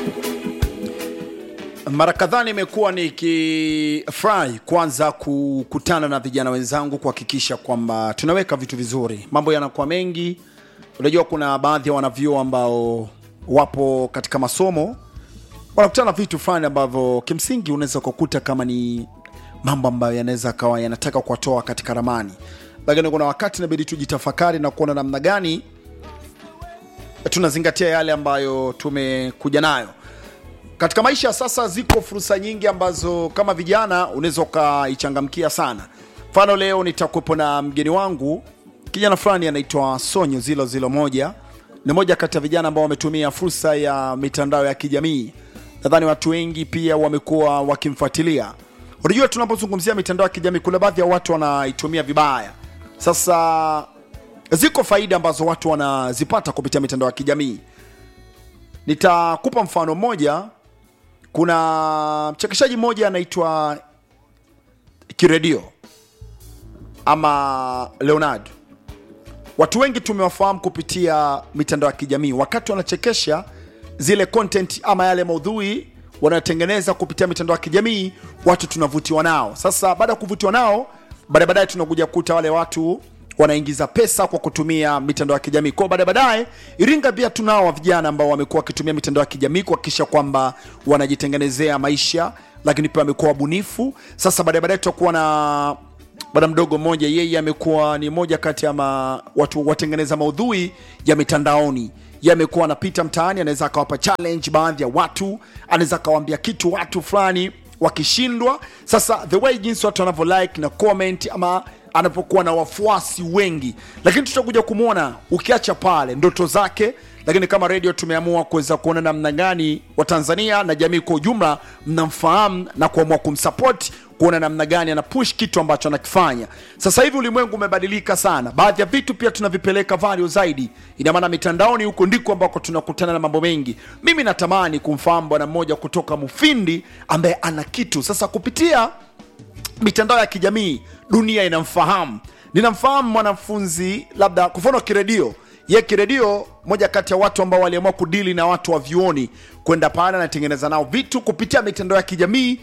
Mara kadhaa nimekuwa nikifurahi kwanza kukutana na vijana wenzangu kuhakikisha kwamba tunaweka vitu vizuri, mambo yanakuwa mengi. Unajua, kuna baadhi ya wanavyuo ambao wapo katika masomo wanakutana na vitu fulani ambavyo kimsingi unaweza kukuta kama ni mambo ambayo yanaweza kawa yanataka kuwatoa katika ramani, lakini kuna wakati inabidi tujitafakari na kuona namna gani tunazingatia yale ambayo tumekuja nayo katika maisha. Sasa ziko fursa nyingi ambazo kama vijana unaweza ukaichangamkia sana. Mfano, leo nitakuwepo na mgeni wangu kijana fulani anaitwa Sonyo zilo zilo moja. Ni moja kati ya vijana ambao wametumia fursa ya mitandao ya kijamii. Nadhani watu wengi pia wamekuwa wakimfuatilia. Unajua, tunapozungumzia mitandao ya kijamii kuna baadhi ya watu wanaitumia vibaya. Sasa ziko faida ambazo watu wanazipata kupitia mitandao ya kijamii. Nitakupa mfano mmoja. Kuna mchekeshaji mmoja anaitwa Kiredio ama Leonardo. Watu wengi tumewafahamu kupitia mitandao ya kijamii, wakati wanachekesha zile content ama yale maudhui wanayotengeneza kupitia mitandao ya kijamii, watu tunavutiwa nao. Sasa baada ya kuvutiwa nao, baadaye baadaye tunakuja kukuta wale watu wanaingiza pesa kwa kutumia mitandao ya kijamii. Kwa baadaye baadaye, Iringa pia tunao wa vijana ambao wamekuwa wakitumia mitandao ya kijamii kuhakikisha kwamba wanajitengenezea maisha, lakini pia wamekuwa wabunifu. Sasa baadaye baadaye tutakuwa na bwana mdogo mmoja, yeye amekuwa ni moja kati ya ma, watu watengeneza maudhui ya mitandaoni. Yeye amekuwa anapita mtaani, anaweza akawapa challenge baadhi ya watu, anaweza akawaambia kitu watu fulani wakishindwa. Sasa the way jinsi watu wanavyo like na comment ama anapokuwa na wafuasi wengi, lakini tutakuja kumwona ukiacha pale ndoto zake. Lakini kama radio tumeamua kuweza kuona namna gani Watanzania na jamii kwa ujumla mnamfahamu na kuamua kumsupport kuona namna gani ana push kitu ambacho anakifanya. Sasa hivi ulimwengu umebadilika sana, baadhi ya vitu pia tunavipeleka value zaidi. Ina maana mitandaoni huko ndiko ambako tunakutana na mambo mengi. Mimi natamani kumfahamu bwana mmoja kutoka Mufindi ambaye ana kitu sasa kupitia mitandao ya kijamii dunia inamfahamu. Ninamfahamu mwanafunzi labda kwa mfano Kiredio, ye Kiredio, moja kati ya watu ambao waliamua kudili na watu wa vyuoni, kwenda pale anatengeneza nao vitu kupitia mitandao ya kijamii,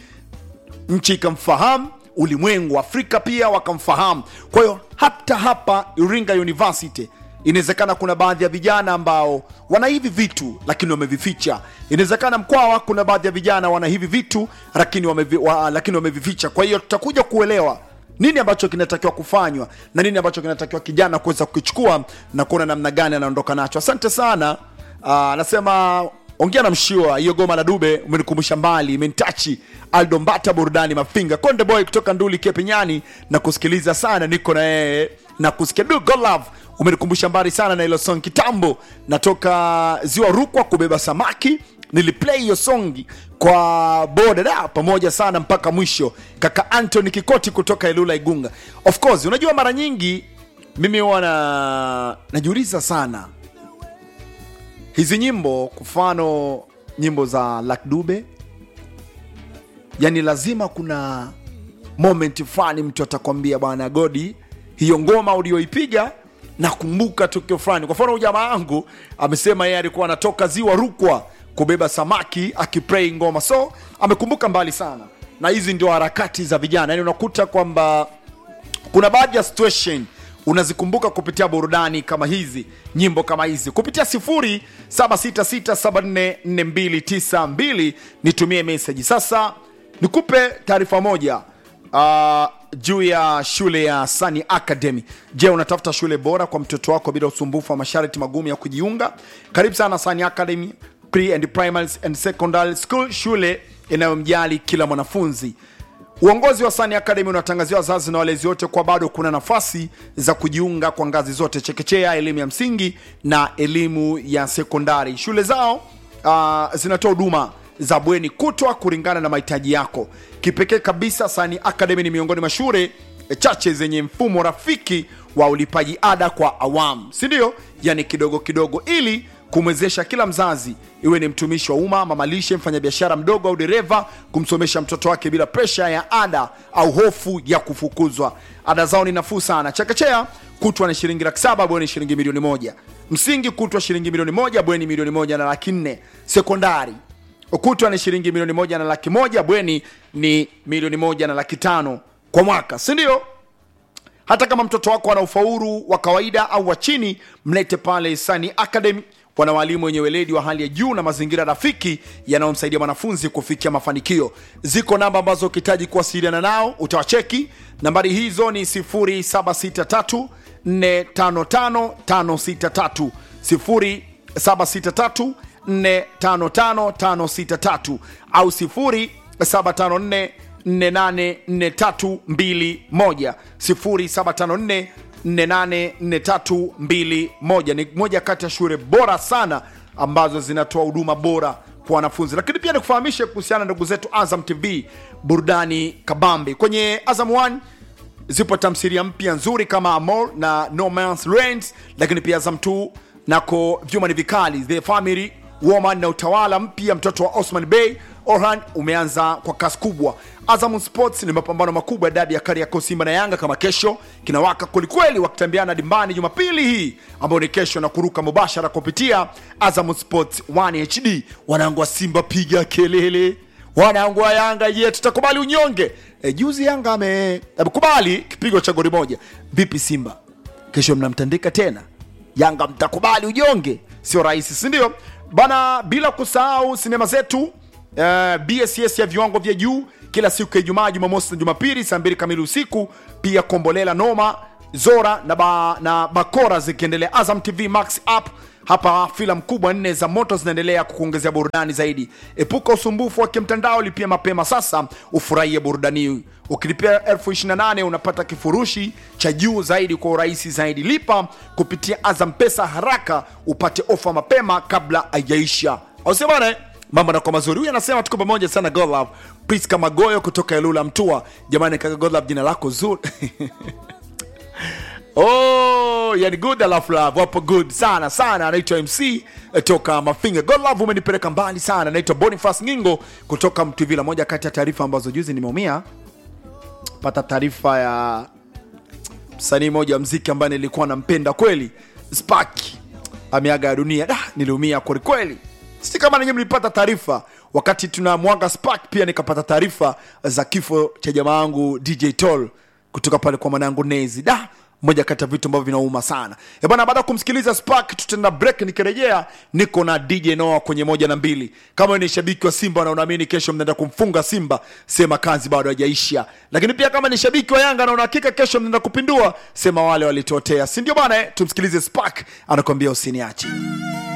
nchi ikamfahamu, ulimwengu Afrika pia wakamfahamu. Kwa hiyo hata hapa Iringa University inawezekana kuna baadhi ya vijana ambao wana hivi vitu lakini wamevificha. Inawezekana Mkwawa kuna baadhi ya vijana wana hivi vitu lakini wamevi, wa, lakini wamevificha. Kwa hiyo tutakuja kuelewa nini ambacho kinatakiwa kufanywa na nini ambacho kinatakiwa kijana kuweza kukichukua na kuona namna gani anaondoka nacho. Asante sana. Anasema ongea na mshua hiyo goma la Dube umenikumbusha mbali, imentachi Aldo Mbata, burudani Mafinga, Konde Boy kutoka Nduli Kepenyani na kusikiliza sana, niko na yeye na kusikia du God love umenikumbusha mbali sana na hilo song kitambo, natoka ziwa Rukwa kubeba samaki niliplay hiyo songi kwa boda da pamoja sana mpaka mwisho. Kaka Anthony Kikoti kutoka Ilula Igunga. Of course, unajua mara nyingi mimi huwa na najiuliza sana hizi nyimbo, kwa mfano nyimbo za Luck Dube, yani lazima kuna moment fulani mtu atakwambia bwana Godi, hiyo ngoma ulioipiga nakumbuka tukio fulani. Kwa mfano jamaa wangu amesema yeye alikuwa anatoka ziwa Rukwa kubeba samaki akiplay ngoma, so amekumbuka mbali sana, na hizi ndio harakati za vijana. Yani unakuta kwamba kuna baadhi ya situation unazikumbuka kupitia burudani kama hizi, nyimbo kama hizi, kupitia 0766744292 nitumie message. Sasa nikupe taarifa moja uh, juu ya shule ya Sani Academy. Je, unatafuta shule bora kwa mtoto wako bila usumbufu wa masharti magumu ya kujiunga? Karibu sana Sani Academy Pre and Primary and Secondary School, shule inayomjali kila mwanafunzi. Uongozi wa Sani Academy unatangazia wazazi na walezi wote kwa bado kuna nafasi za kujiunga kwa ngazi zote, chekechea, elimu ya msingi na elimu ya sekondari. Shule zao uh, zinatoa huduma za bweni kutwa kulingana na mahitaji yako. Kipekee kabisa, Sani Academy ni miongoni mwa shule chache zenye mfumo rafiki wa ulipaji ada kwa awamu, si ndio? Yani kidogo kidogo, ili kumwezesha kila mzazi, iwe ni mtumishi wa umma, mamalishe, mfanyabiashara mdogo au dereva, kumsomesha mtoto wake bila presha ya ada au hofu ya kufukuzwa. Ada zao ni nafuu sana. Chekechea kutwa ni shilingi laki saba, bweni shilingi milioni moja. Msingi kutwa shilingi milioni moja, bweni milioni moja na laki nne. Sekondari kutwa ni shilingi milioni moja na laki moja bweni ni milioni moja na laki tano kwa mwaka si ndio hata kama mtoto wako ana ufaulu wa kawaida au wa chini mlete pale sani academy wana walimu wenye weledi wa hali ya juu na mazingira rafiki yanayomsaidia mwanafunzi kufikia mafanikio ziko namba ambazo ukihitaji kuwasiliana nao utawacheki nambari hizo ni 0763 455563 0763 455563 au 0754 484321 0754 484321 ni moja kati ya shule bora sana ambazo zinatoa huduma bora kwa wanafunzi lakini pia nikufahamishe kuhusiana na ndugu zetu azam tv burudani kabambe kwenye azam 1 zipo tamsiria mpya nzuri kama amor na no Man's Land, lakini pia azam 2 nako vyuma ni vikali the family woman na utawala mpya mtoto wa osman bey orhan umeanza kwa kasi kubwa azam sports ni mapambano makubwa ya dabi ya kariakoo simba na yanga kama kesho kinawaka kwelikweli wakitambiana dimbani jumapili hii ambayo ni kesho na kuruka mubashara kupitia azam sports 1 hd wanangu wa simba piga kelele wanangu wa yanga je tutakubali unyonge e, juzi yanga ame- amekubali kipigo cha goli moja vipi simba kesho mnamtandika tena yanga mtakubali ujonge sio rahisi sindio bana bila kusahau sinema zetu uh, bss ya viwango vya juu kila siku ya ijumaa jumamosi na jumapili saa mbili kamili usiku pia kombolela noma zora na, ba, na bakora zikiendelea azam tv max app hapa filamu kubwa nne za moto zinaendelea kukuongezea burudani zaidi epuka usumbufu wa kimtandao lipia mapema sasa ufurahie burudani hii ukilipia elfu 28 unapata kifurushi cha juu zaidi kwa urahisi zaidi lipa kupitia azam pesa haraka upate ofa mapema kabla haijaisha ausemana mambo nakuwa mazuri huyu anasema tuko pamoja sana godlove priska magoyo kutoka elula mtua jamani kaka godlove jina lako zuri Oh, yani good alafu love wapo good sana sana anaitwa mc eh, toka mafinga god love umenipeleka mbali sana anaitwa boniface ngingo kutoka mtuvila moja kati ya taarifa ambazo juzi nimeumia pata taarifa ya msanii mmoja wa mziki ambaye nilikuwa nampenda kweli spark ameaga ya dunia da niliumia kwelikweli si kama nenye mlipata taarifa wakati tunamwaga spark pia nikapata taarifa za kifo cha jamaa yangu dj tol kutoka pale kwa mwanangu nezi da moja kati ya vitu ambavyo vinauma sana Eh bana baada ya kumsikiliza spark tutaenda break nikirejea niko na dj noa kwenye moja na mbili kama wewe ni shabiki wa simba na unaamini kesho mnaenda kumfunga simba sema kazi bado hajaisha lakini pia kama ni shabiki wa yanga na unahakika kesho mnaenda kupindua sema wale walitotea si ndio bana eh? tumsikilize spark anakuambia usiniache